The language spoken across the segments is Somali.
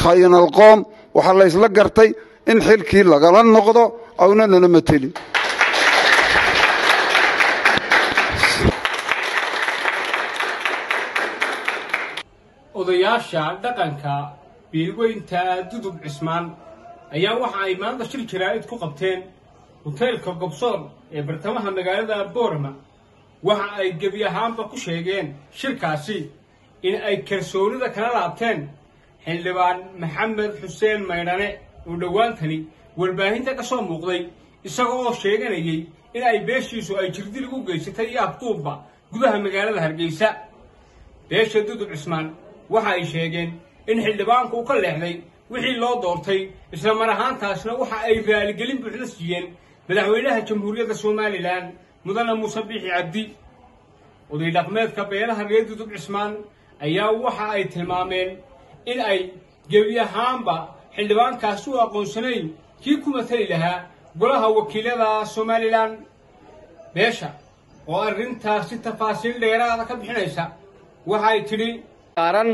khayanalqoom waxaa laysla gartay in xilkii lagala noqdo awna nala matelin odayaasha dhaqanka biilweynta dudub cismaan ayaa waxa ay maanta shir jaraa'id ku qabteen hoteelka gobsoor ee bartamaha magaalada boorama waxa ay gebi ahaanba ku sheegeen shirkaasi in ay kalsoonida kala laabteen xildhibaan maxamed xuseen maydhane oo dhowaantani warbaahinta ka soo muuqday isaga oo sheeganayay in ay beeshiisu ay jirdil ugu geysatay iyo abduubba gudaha magaalada hargeysa beesha dudub cismaan waxa ay sheegeen in xildhibaanku uu ka leexday wixii loo doortay isla mar ahaantaasna waxa ay raaligelin buuxda siiyeen madaxweynaha jamhuuriyadda somalilan mudane muuse biixi cabdi oday dhaqmeedka beelaha reer dudub cismaan ayaa waxa ay tilmaameen in ay gebi ahaanba xildhibaankaasi u aqoonsanayn kii ku matali lahaa golaha wakiilada somalilan beesha oo arrintaasi tafaasiil dheeraada ka bixinaysa waxa ay tidhi aaran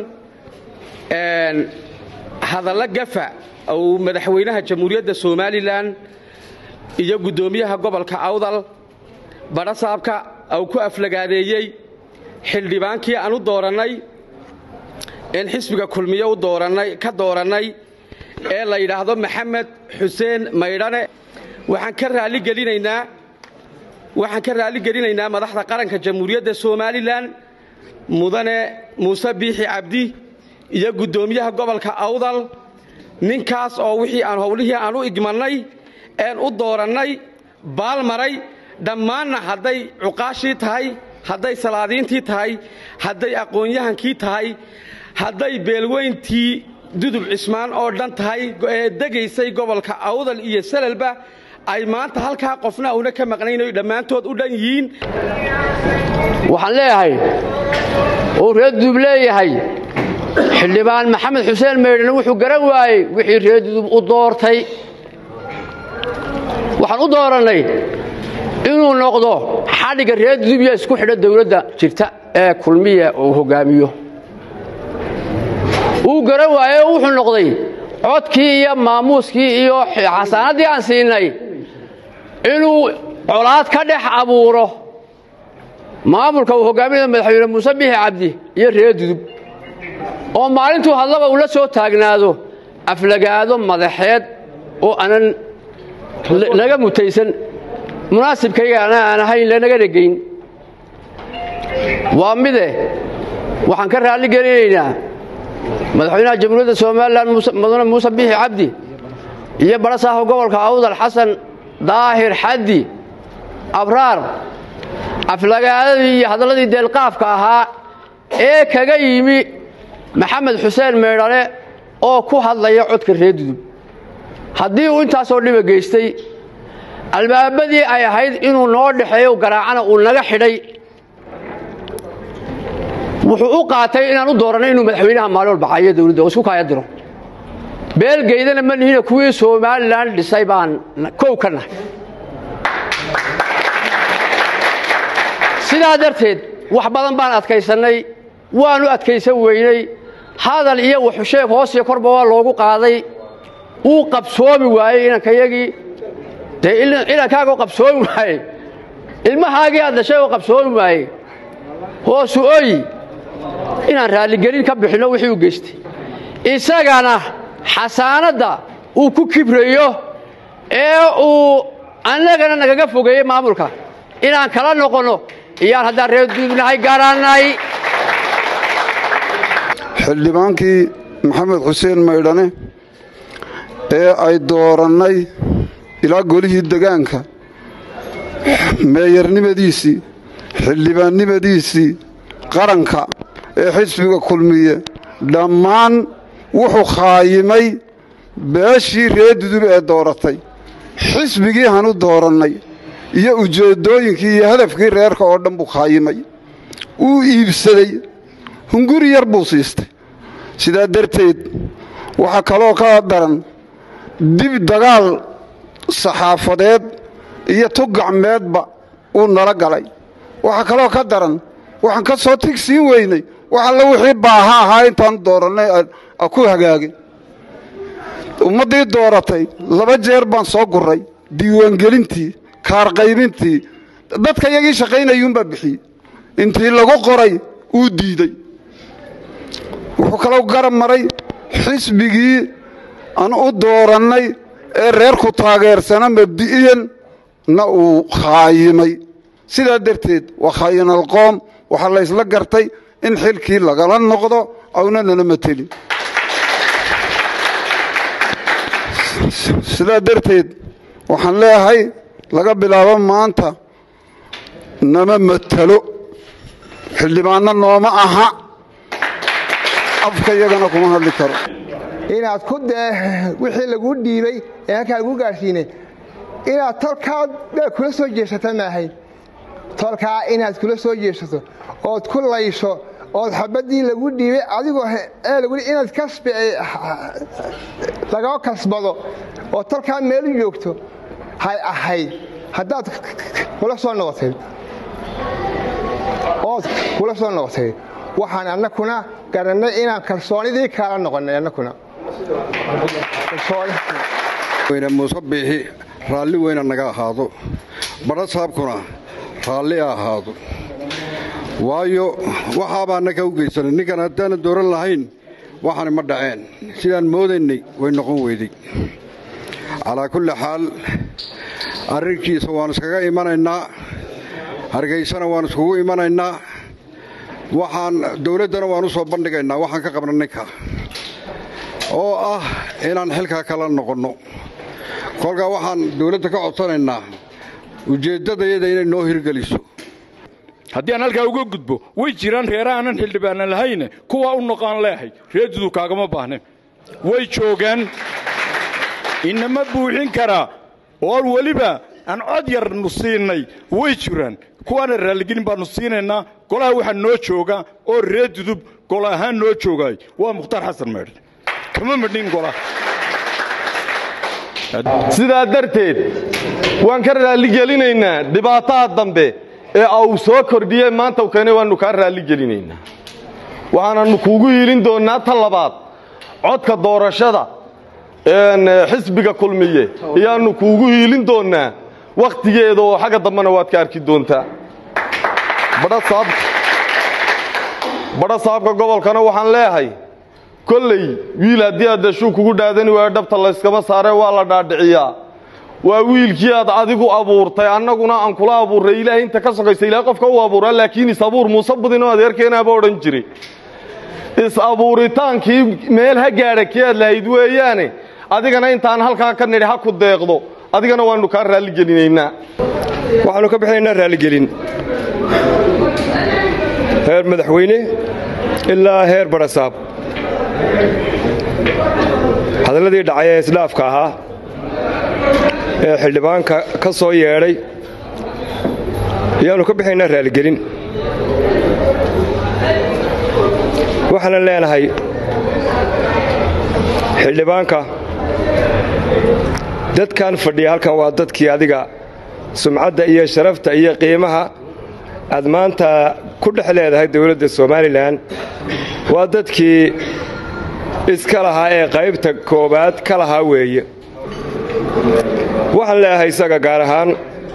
hadallo gafa uu madaxweynaha jamhuuriyadda somalilan iyo guddoomiyaha gobolka awdal badhasaabka uu ku aflagaadeeyey xildhibaankii aan u doorannay een xisbiga kulmiye u doorannay ka doorannay ee la yidhaahdo maxamed xuseen maydhane waxaan ka raalligelinaynaa waxaan ka raalligelinaynaa madaxda qaranka jamhuuriyadda somalilan mudane muuse biixi cabdi iyo guddoomiyaha gobolka awdal ninkaas oo wixii aan howlihii aan u igmannay een u doorannay baalmaray dhammaanna hadday cuqaashii tahay hadday salaadiintii tahay hadday aqoon-yahankii tahay hadday beelweyntii dudub cismaan oo dhan tahay ee degaysay gobolka awdal iyo salalba ay maanta halkaa qofna una ka maqnaynayo dhammaantood u dhan yihiin waxaan leeyahay uu reer dudub leeyahay xildhibaan maxamed xuseen maydhane wuxuu garan waayey wixii reer dudub u doortay waxaan u doorannay inuu noqdo xadhigga reer dudub iyo isku xidha dawladda jirta ee kulmiya uu hoggaamiyo wuu garan waaye oo wuxuu noqday codkii iyo maamuuskii iyo xasaanaddii aan siinay inuu colaad ka dhex abuuro maamulka uu hoggaaminaya madaxweyne muuse biixi cabdi iyo reer dudub oo maalintuu hadlaba uu la soo taagnaado aflagaado madaxeed oo aanan naga mutaysan munaasibkaygana aan ahayn lanaga dhegayn waa mide waxaan ka raalli gelinaynaa madaxweynaha jamhuuriyadda somalilan mudane muuse biixi cabdi iyo badhasaafka gobolka awdal xasan daahir xaddi abraar aflagaadadii iyo hadalladii deelqaafka ahaa ee kaga yimi maxamed xuseen meydhane oo ku hadlaya codka reer dudub haddii uu intaasoo dhiba geystay albaabadii ay ahayd inuu noo dhexeeyo garaacana uu naga xidhay wuxuu u qaatay inaan u doorannay inuu madaxweynaha maalin walba caayo dawladda oo isku kaaya diro beelgeydana ma nihina kuwii somalilan dhisay baan kow ka nahay sidaa darteed wax badan baan adkaysannay waannu adkaysan weynay hadal iyo waxusheeg hoos iyo korba waa loogu qaaday wuu qabsoomi waayey inankayagii dee inankaaga qabsoomi waayey ilmahaagii aad dhashay oo qabsoomi waayey hoosu oyi inaan raalligelin ka bixinno wixii u geystay isagana xasaanadda uu ku kibrayo ee uu annagana nagaga fogeeyey maamulka inaan kala noqonno iyaan haddaan reer duubnahay garannay xildhibaankii maxamed xuseen maydhane ee ay doorannay ilaa golihii degaanka meeyarnimadiisii xildhibaannimadiisii qaranka ee xisbiga kulmiye dhammaan wuxuu khaayimay beeshii reer dudub ee dooratay xisbigii hanu doorannay iyo ujeeddooyinkii iyo hadafkii reerka oo dhan buu khaayimay wuu iibsaday hunguri yar buu siistay sidaa darteed waxaa kaloo ka daran dib dagaal saxaafadeed iyo tugacmeedba uu nala galay waxaa kaloo ka daran waxaan ka soo tig siin weynay wax alla wixii baaha ahaa intaanu doorannay ku hagaagin ummaddii dooratay laba jeer baan soo guray diiwaangelintii kaarqaybintii dadka iyagii shaqaynayuunbaa bixiyey intii lagu qoray uu diidey wuxuu kaloo garab maray xisbigii aan u doorannay ee reerku taageersana mabdi'iyan na uu khaayimay sidaa darteed waa khaayinalqoom waxaa la ysla gartay in xilkii lagala noqdo awna nala matelin sidaa darteed waxaan leeyahay laga bilaabo maanta nama matalo xildhibaanno nooma aha afka iyagana kuma hadli karo inaad ku dee wixii laguu dhiibay ee halkaa laguu gaadhsiinay inaad tolkaa dee kula soo jeesata maahayn tolkaa inaad kula soo jeesato ood ku laysho ood xabaddii lagu dhiibay adigoo ee lagu inaad kasbi lagaa kasbado oo tolkaa meelu joogto hay ahayd haddaad kula soo noqotay ood kula soo noqotay waxaan annakuna garannay inaan kalsoonidii kaala noqonnay annakuna weyne muuse biixi raalli weyna naga ahaado badha saabkuna raalli a ahaado waayo waxaabaa naga u geysanay ninkan haddaana dooran lahayn waxaani ma dhaceen sidaan moodaynay way noqon weyday calaa kulli xaal arrinkiisa waan iskaga imanaynaa hargaysana waan iskugu imanaynaa waxaan dawladdana waan u soo bandhigaynaa waxaan ka qabna ninka oo ah inaan xilkaa kala noqonno kolkaa waxaan dawladda ka codsanaynaa ujeeddadayada inay noo hirgeliso haddii aan halkaa uga gudbo way jiraan reera aanan xildhibaana lahayne kuwaa u noqaan leehay reedudu kaagama baahne way joogaan inama buuxin karaa oo weliba aan cod yarnu siinay way jiraan kuwaana raalligelin baannu siinaynaa golaha waxaa noo jooga oo ree dudub gol ahaan noo joogaay waa mukhtaar xasan meedh kama madhin golaha sidaa darteed waan ka raalligelinaynaa dhibaataha dambe ee au soo kordhiyey maanta u keenay waannu kaa raalligelinaynaa waxaananu kuugu hiilin doonnaa ta labaad codka doorashada xisbiga kulmiye ayaannu kuugu hiilin doonnaa wakhtigeeda oo xagga dambena waad ka arki doontaa badha saabka gobolkana waxaan leeyahay kolley wiil haddii aad dashuu kugu dhaadani waayo dhabta layskama saaree waa la dhaadhiciyaa waa wiilkii aad adigu abuurtay annaguna aan kula abuurray ilaahay inta ka sokaysa ilahay qofka u abuuraa laakiin is-abuur muuse budinoo adeerkeenaaba odhan jiray is-abuuritaankii meel ha gaadha kii aad lahayd weeyaane adigana intaan halkaa ka nidhi ha ku deeqdo adigana waannu kaa raalligelinaynaa waxaannu ka bixinaynaa raalligelin heer madaxweyne ilaa heer badhasaab hadalladii dhacay ee isdhaafka ahaa ee xildhibaanka ka soo yeedhay ayaannu ka bixinaynaa raalligelin waxaanan leenahay xildhibaanka dadkan fadhiya halkan waa dadkii adiga sumcadda iyo sharafta iyo qiimaha aad maanta ku dhex leedahay dawladda somalilan waa dadkii iska lahaa ee qaybta koowaad ka lahaa weeye waxaan leeyahay isaga gaar ahaan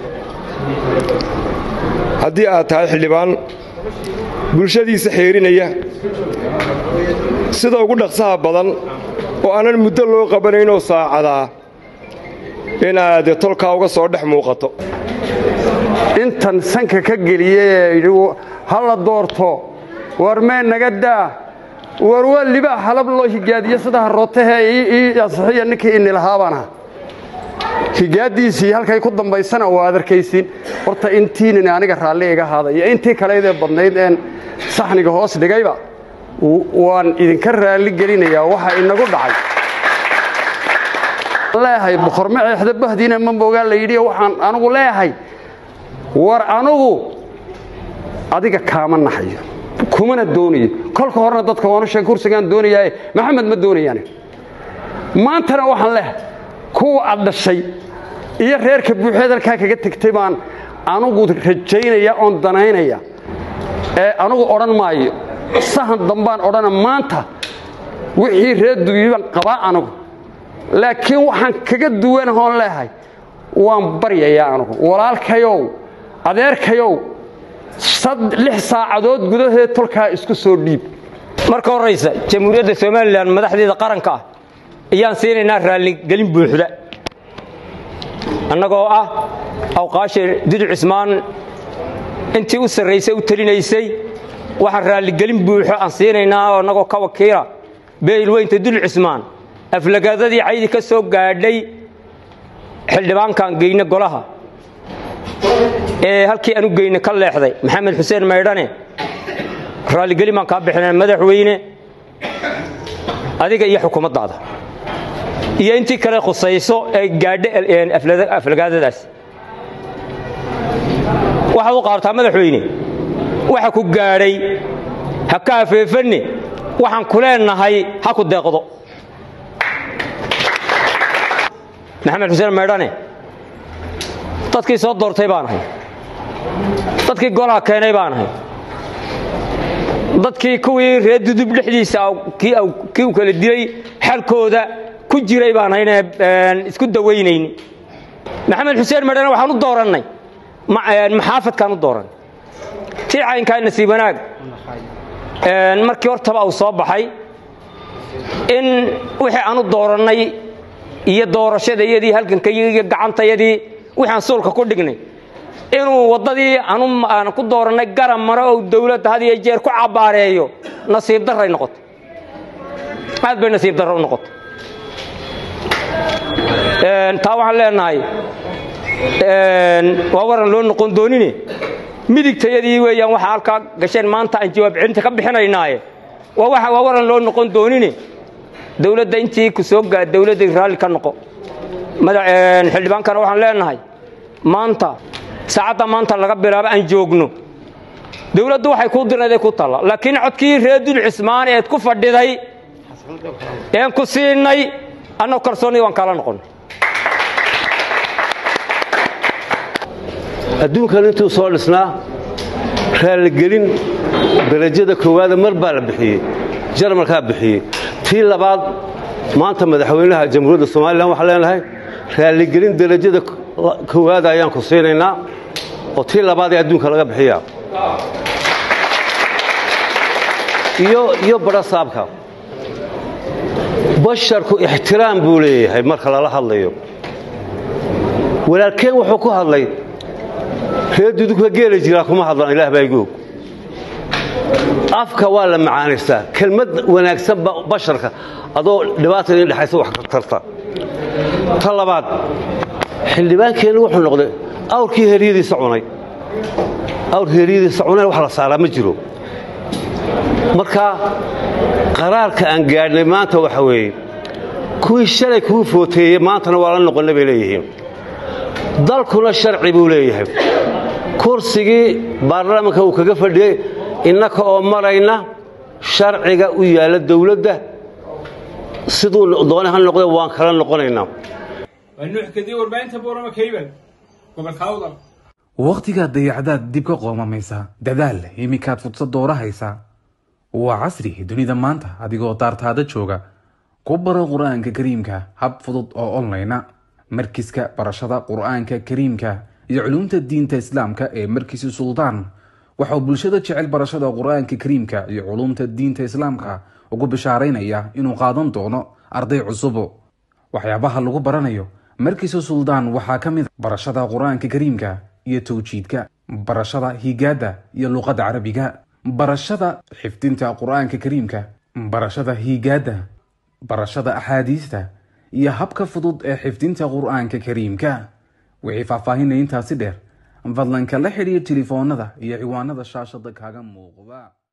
haddii aad tahay xildhibaan bulshadiisa xeerinaya sida ugu dhaqsaha badan oo aanan muddo loo qabanaynoo saacadaa inaad tolkaa uga soo dhex muuqato intan sanka ka geliyey yidhi ha la doorto war mee naga daa war waa libaa halab loo higaadiyo sida harootahe ii asixiya ninkii inilahaabana higaaddiisii halkay ku dambaysana waa ad arkaysiin horta intiinin aniga raalli iga haada iyo intii kaleydee badnayd een saxniga hoos dhigayba waan idinka raalli gelinayaa waxa inagu dhacay leeyahay boqorma ceexda bahdiina ma moogaa la yidhi waxaan anugu leeyahay war anugu adiga kaama naxayo kumana doonayo kolka horena dadka waanu sheeg kursigaan doonayaaye maxamed ma doonayaane maantana waxaan leeyahay kuwa aad dhashay iyo reerka buuxeed halkaa kaga tegtay baan anugu rajaynaya oon danaynaya ee anugu odhan maayo sahan dambaan odhana maanta wixii reer dugiiban qabaa anugu laakiin waxaan kaga duwanahoon leehay waan baryayaa anugu walaalkayow adeerkayow lix saacadood gudaheed tolkaa isku soo dhiib marka horraysa jamhuuriyadda somalilan madaxdeeda qaranka ah ayaan siinaynaa raalligelin buuxda annagoo ah awqaasha dudu cismaan intii u sarraysay u telinaysay waxaan raalligelin buuxo aan siinaynaa annagoo ka wakiila beelweynta dul cismaan aflagaadadii caydi ka soo gaadhay xildhibaankaan geyne golaha ee halkii aan u geyne ka leexday maxamed xuseen maydhane raalligelin baan kaa bixina madaxweyne adiga iyo xukuumaddaada iyo intii kale khusayso ee gaadha aflagaadadaas waxaad u qaabtaa madaxweyne waxa ku gaadhay ha ka afeefanne waxaan ku leenahay ha ku deeqdo maxamed xuseen maydhane dadkii soo doortay baan ahay dadkii golaha keenay baan ahay dadkii kuwii reer dudub dhexdiisa kii u kala dilay xalkooda ku jiray baan hayne isku dawaynayni maxamed xuseen maydhane waxaan u doorannay maxaafadkaan u doorannay tii caynkaa nasiib wanaag markii hortaba uu soo baxay in wixii aan u doorannay iyo doorashadayadii halgankayagii iyo gacantayadii wixaan suulka ku dhignay inuu waddadii aan ku doorannay garab maro oo dawladda had iyo jeer ku cabbaareeyo nasiib darray noqotay aad bay nasiib darro u noqotay taa waxaan leenahay waa waran loo noqon doonine midigtayadii weeyaan waxaa halkaa gasheen maanta aan jawaab celinta ka bixinaynaaye waa waran loo noqon doonine dawladda intii ku soo gaa dawladda raalli ka noqo xildhibaankana waxaan leenahay maanta saacadda maanta laga bilaabo aan joogno dawladdu waxay kuu dirnaday ku talla laakiin codkii reer dul cismaan eed ku fadhiday een ku siinay annagoo kalsoonnii waan kaala noqonnay adduunkan intuu soo dhisnaa raalligelin darajada koowaada mar baa la bixiyey jarmalkaa bixiyey tii labaad maanta madaxweynaha jamhuuriyadda somalilan waxaan leenahay raalligelin darajada koowaada ayaan ku siinaynaa oo tii labaad ee adduunka laga bixiyaa iyo badhasaabka basharku ixtiraam buu leeyahay marka lala hadlayo walaalkeen wuxuu ku hadlay reer dudugka geela jiraa kuma hadlan ilaah baa igu og afka waa la macaanaystaa kelmad wanaagsan basharka adoo dhibaata idin dhexaysa wax tarta ta labaad xildhibaankeennu wuxuu noqday awrkii heryadiisa cunay awrkii heryadiisa cunay wax la saaraa ma jiro marka qaraarka aan gaadhnay maanta waxa weeye kuwii shalay kuu footeeyey maantana waa la noqonna bay leeyihiin dalkuna sharci buu leeyahay kursigii baarlamaanka uu kaga fadhiyey innaka oo marayna sharciga u yaalla dawladda siduu doone ha noqde waan kala noqonaynaa waa nuux kadib warbaahinta boorama kaybal gobolka awdal wakhtigaad dayacdaad dib ka qoomamaysa dadaal iminkaad fursad doorahaysa waa casri dunida maanta adigoo daartaada jooga ku baro qur-aanka kariimka hab fudud oo onlayna markiska barashada qur-aanka kariimka iyo culumta diinta islaamka ee markisi suldaan waxauu bulshada jecel barashada qur-aanka kariimka iyo culumta diinta islaamka ugu bishaaraynaya inuu qaadan doono arday cusubo waxyaabaha lagu baranayo markiisa suldaan waxaa ka mid barashada qur-aanka kariimka iyo tawjiidka barashada higaada iyo luqadda carabiga barashada xifdinta qur-aanka kariimka barashada higaada barashada axaadiista iyo habka fudud ee xifdinta qur-aanka kariimka wixii faahfaahinaya intaasi dheer fadlan kala xidhiir telefoonada iyo ciwaanada shaashada kaaga muuqda